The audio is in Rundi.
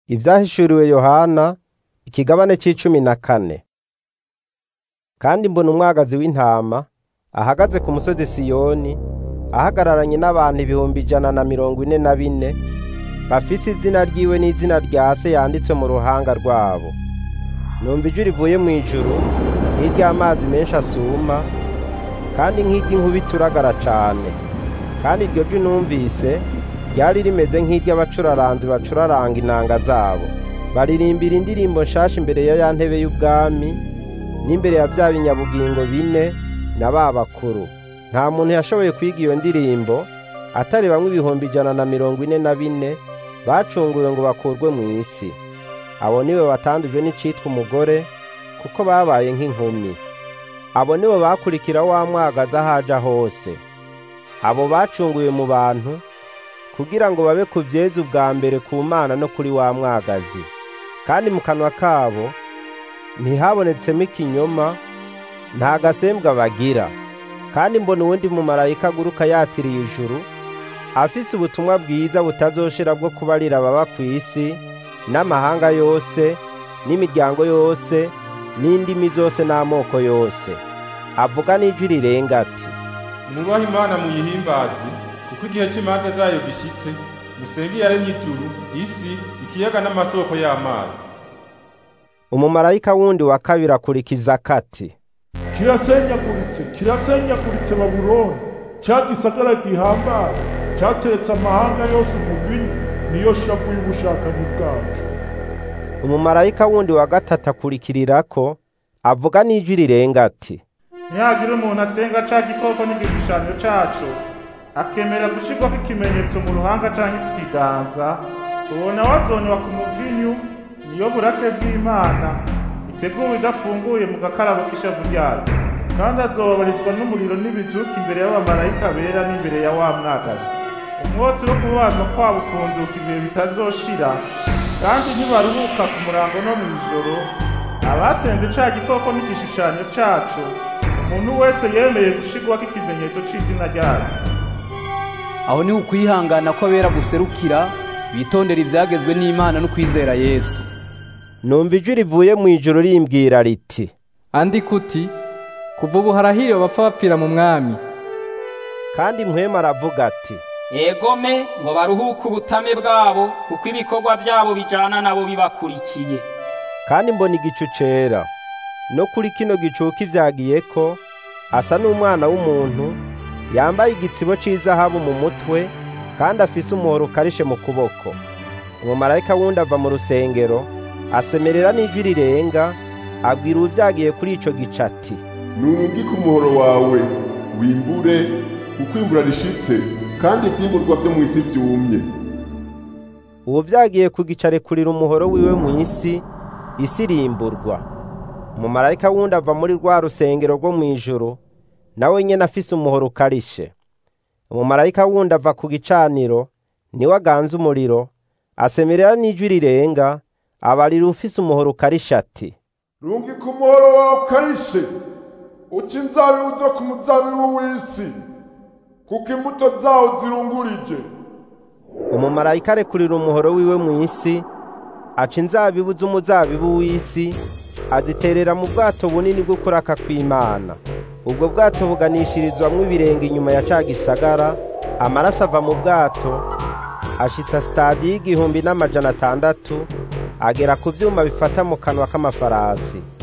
Ivyahishuriwe Yohana ikigabane c'icumi na kane. Kandi mbona umwagazi w'intama ahagaze ku musozi Siyoni ahagararanye n'abantu ibihumbi ijana na mirongo ine na bine bafise izina ryiwe n'izina rya se yanditswe mu ruhanga rwabo. Numva ijwi rivuye mw'ijuru nk'iry'amazi menshi asuma kandi nk'iry'inkuba ituragara cane. Kandi iryo jwi numvise ryari rimeze nk'iry'abacuraranzi bacuraranga inanga zabo. Baririmbira indirimbo nshasha imbere ya ya ntebe y'ubwami n'imbere ya vya binyabugingo bine na ba bakuru. Nta muntu yashoboye kwiga iyo ndirimbo atari bamwe ibihumbi ijana na mirongo ine na bine bacunguwe ngo bakurwe mw'isi. Abo nibo batandujwe n'icitwa umugore kuko babaye nk'impumyi. Abo nibo bakurikira wa mwagazi aho aja hose. Abo bacunguwe mu bantu kugira ngo babe ku vyeza ubwa mbere ku Mana no kuri wa mwagazi. Kandi mu kanwa kabo ntihabonetsemo ikinyoma, nta gasembwa bagira. Kandi mbona uwundi mumarayika aguruka yatiriye ijuru, afise ubutumwa bwiza butazoshira bwo kubarira ababa kw'isi, n'amahanga yose, n'imiryango yose, n'indimi zose n'amoko yose. Avuga n'ijwi rirenga ati, Mwubahe Imana muyihimbaze, kuko igihe c'imanza zayo gishitse, musenge iyaremye ijuru, isi, ikiyaga n'amasoko y'amazi. umumarayika wundi wa kabiri akurikiza kati, kirasenyaguritse kirasenyaguritse babuloni cya gisagara gihambaye cyateretse amahanga yose umuvinyu niyo shavu y'ubushakanyi bwacu umumarayika wundi wa gatatu akurikirirako avuga n'ijwi rirenga ati, ntihagire umuntu asenga ca gikoko n'igishushanyo caco akemera gushirwako ikimenyetso mu ruhanga canke ku kiganza uwo nawe azonewa ku muvinyu niyo burake bw'imana iteguwe idafunguye mu gakarabo k'ishavu ryayo kandi azobabarizwa n'umuriro n'ibizuka imbere y'abamarayika bera n'imbere ya wa mwagazi umwotsi wo kubazwa kwabo ufunduka ibihe bitazoshira kandi ntibaruhuka ku murango no mw'ijoro abasenze ca gikoko n'igishushanyo caco umuntu wese yemeye gushirwako ikimenyetso c'izina ryayo aho niho ukwihangana kw'abera guserukira bitondera ivyagezwe n'Imana no kwizera Yesu numva ijwi rivuye mw'ijuru rimbwira riti, andika uti kuva ubu harahiriwe bapfa bapfira mu mwami kandi mpwemu aravuga ati, egome ngo baruhuke ubutame bwabo kuko ibikorwa byabo bijana nabo bibakurikiye kandi mbona igicu cera no kuri kino gicuka ivyagiyeko asa n'umwana w'umuntu yambaye igitsibo c'izahabu mu mutwe kandi afise umuhoro ukarishe mu kuboko umumarayika wundi ava mu rusengero asemerera n'ijwi rirenga abwira uwuvyagiye kuri ico gicu ati nurungike umuhoro wawe wimbure kuko imbura rishitse kandi ivyimburwa vyo mw'isi vyumye uwuvyagiye kugicarekurira umuhoro wiwe mw'isi isi irimburwa umumarayika wundi ava muri rwa rusengero rwo mw'ijuru nawe nyene afise umuhoro ukarishe umumarayika wundi ava ku gicaniro niwe aganza umuriro asemerera n'ijwi rirenga abarira ufise umuhoro ukarishe ati rungika umuhoro wawe ukarishe uca inzabibu zo ku muzabibu w'isi kuko imbuto zawo zirungurije umumarayika arekurira umuhoro wiwe mw'isi aca inzabibu z'umuzabibu w'isi aziterera mu bwato bunini bwo kuraka kw'Imana ubwo bwato buganishirizwamwo ibirenge inyuma ya ca gisagara amaraso ava mu bwato ashitsa sitadi y'igihumbi n'amajana atandatu agera ku vyuma bifata mu kanwa k'amafarasi